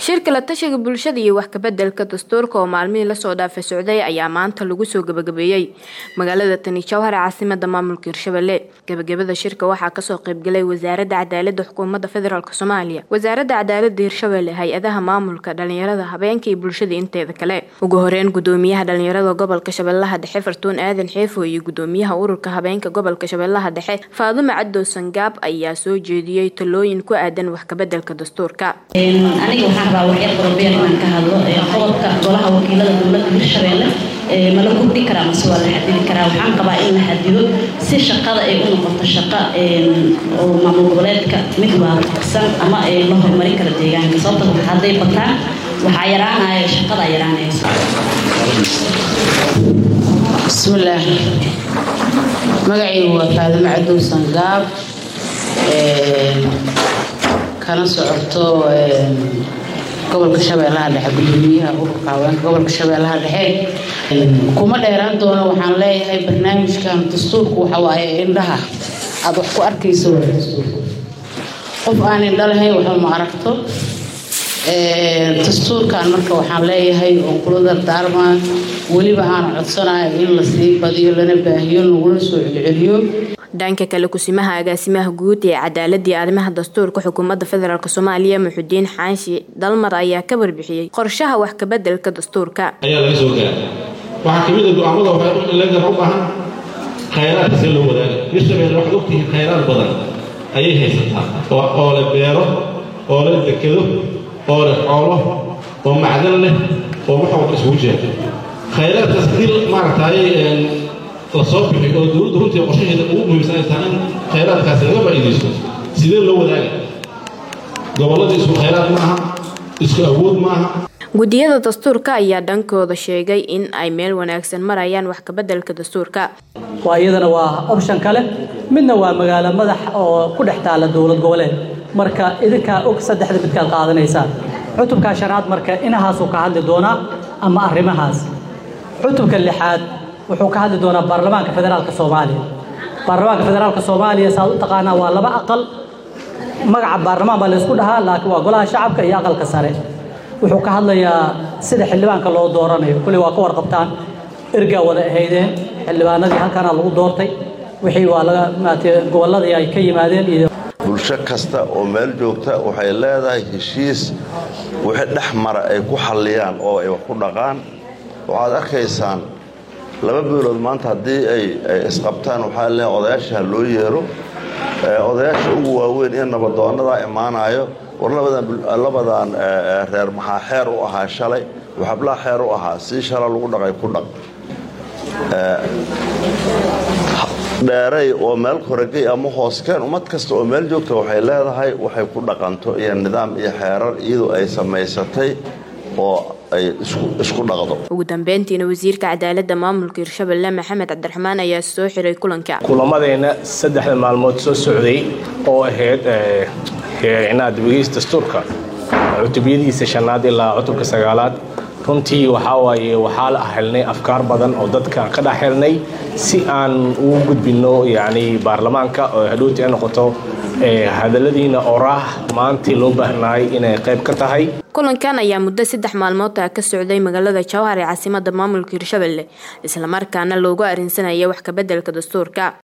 shirka la tashiga bulshada iyo wax kabedelka dastuurka oo maalmihii lasoo dhaafay socday ayaa maanta lagu soo gabagabeeyey magaalada tani jowhar ee caasimada maamulka hirshabelle gabagabada shirka waxaa kasoo qeybgalay wasaaradda cadaalada xukuumadda federaalk soomaaliya wasaaradda cadaalada hirshabelle hay-adaha maamulka dhalinyarada habeenka iyo bulshada inteeda kale ugu horeyn gudoomiyaha dhalinyarada gobolka shabeellaha dhexe fartuun aadan xeefo iyo gudoomiyaha ururka habeenka gobolka shabeellaha dhexe faadumo cadow sangaab ayaa soo jeediyey talooyin ku aadan wax kabedelka dastuurka aniga waxaan rabaa waxyar qorobeer inaan ka hadlo qodobka golaha wakiilada dowladda hirshabeelle ma la kordhi karaa mase waa la xadidi karaa waxaan qabaa in la xadido si shaqada ay u noqoto shaqo oo maamul goboleedka mid waafaqsan ama la horumarin kara deegaanka sababta hadday bataan waxaa yaraanaya shaqada yaraanaysa bismillaah magacaygu waa faadimo cadow sangaab kana socoto gobolka shabeellaha dhexe gudoomiyaha ururka haweenka gobolka shabeellaha dhexe kuma dheeraan doono waxaan leeyahay barnaamijkan dastuurku waxa waaye indhaha aada wax ku arkayso waa dastuurka qof aan indho lahayn waxba ma aragto dastuurkan marka waxaan leeyahay oo kula dardaarmaa weliba aan codsanayo in la sii badiyo lana baahiyo lagula soo celceliyo dhanka kale kusimaha agaasimaha guud ee cadaaladii arrimaha dastuurka xukuumadda federaalk soomaaliya muxudiin xaanshi dalmar ayaa ka warbixiyey qorshaha wax kabedelka dastuurka ayaa laga soo gaara waxaa kamid a go-aamada waxayleedaha u baahan khayraadka see loo wadaaga hirshabelle waxaad ogtihiin khayraad badan ayay haysataa oo leh beero oo leh dekedo oo leh xoolo oo macdan leh oo wax walba isugu jira khayraadkaas hadii maaragtay la soo bixi oo dowladda runtii qorshaheeda ugu muhiimsan ay tahay in khayraadkaasi laga faa'iidaysto sidee loo wadaaga gobollada isku khayraad maaha isku awood maaha guddiyada dastuurka ayaa dhankooda sheegay in ay meel wanaagsan marayaan wax kabedelka dastuurka waa iyadana waa option kale midna waa magaalo madax oo ku dhex taalla dowlad goboleed marka idinkaa og saddexda midkaad qaadanaysaan cutubka shanaad marka inahaasuu ka hadli doonaa ama arrimahaas cutubka lixaad wuxuu ka hadli doonaa baarlamaanka federaalka soomaaliya baarlamaanka federaalka soomaaliya saaad u taqaanaa waa laba aqal magaca baarlamaan baa laysku dhahaa laakiin waa golaha shacabka iyo aqalka sare wuxuu ka hadlayaa sida xildhibaanka loo dooranayo kulli waa ka warqabtaan ergaa wada ahaydeen xildhibaanadii halkaana lagu doortay wixii waa laga maaragtay gobolladii ay ka yimaadeen iyo bulsho kasta oo meel joogta waxay leedahay heshiis wixii dhex mara ay ku xalliyaan oo ay wax ku dhaqaan waxaad arkaysaan laba bilood maanta haddii ay isqabtaan waxaa leeyahay odayaasha loo yeero odayaasha ugu waaweyn ee nabadoonnadaa imaanayo war labadan reer maxaa xeer u ahaa shalay waxablaa xeer u ahaa sii shala lagu dhaqay ku dhaq dheeray oo meel koragey ama hooskeen ummad kasta oo meel joogta waxay leedahay waxay ku dhaqanto iyo nidaam iyo xeerar iyadoo ay samaysatay oo ay isku dhaqdo ugu dambeyntiina wasiirka cadaaladda maamulka hirshabelle maxamed cabdiraxmaan ayaa soo xiray kulanka kulamadeenna saddexda maalmood soo socday oo ahayd inaad dibageysta dastuurka cutubyadiisa shanaad ilaa cutubka sagaalaad runtii waxaa waaye waxaa la helnay afkaar badan oo dadka ka dhex helnay si aan ugu gudbinno yacni baarlamaanka oo hadhowti ay noqoto hadalladiina oraah maantii loo baahnaay inay qayb ka tahay kulankan ayaa muddo saddex maalmood ah ka socday magaalada jowhar ee caasimada maamulka hirshabelle islamarkaana loogu arrinsanaya wax kabedelka dastuurka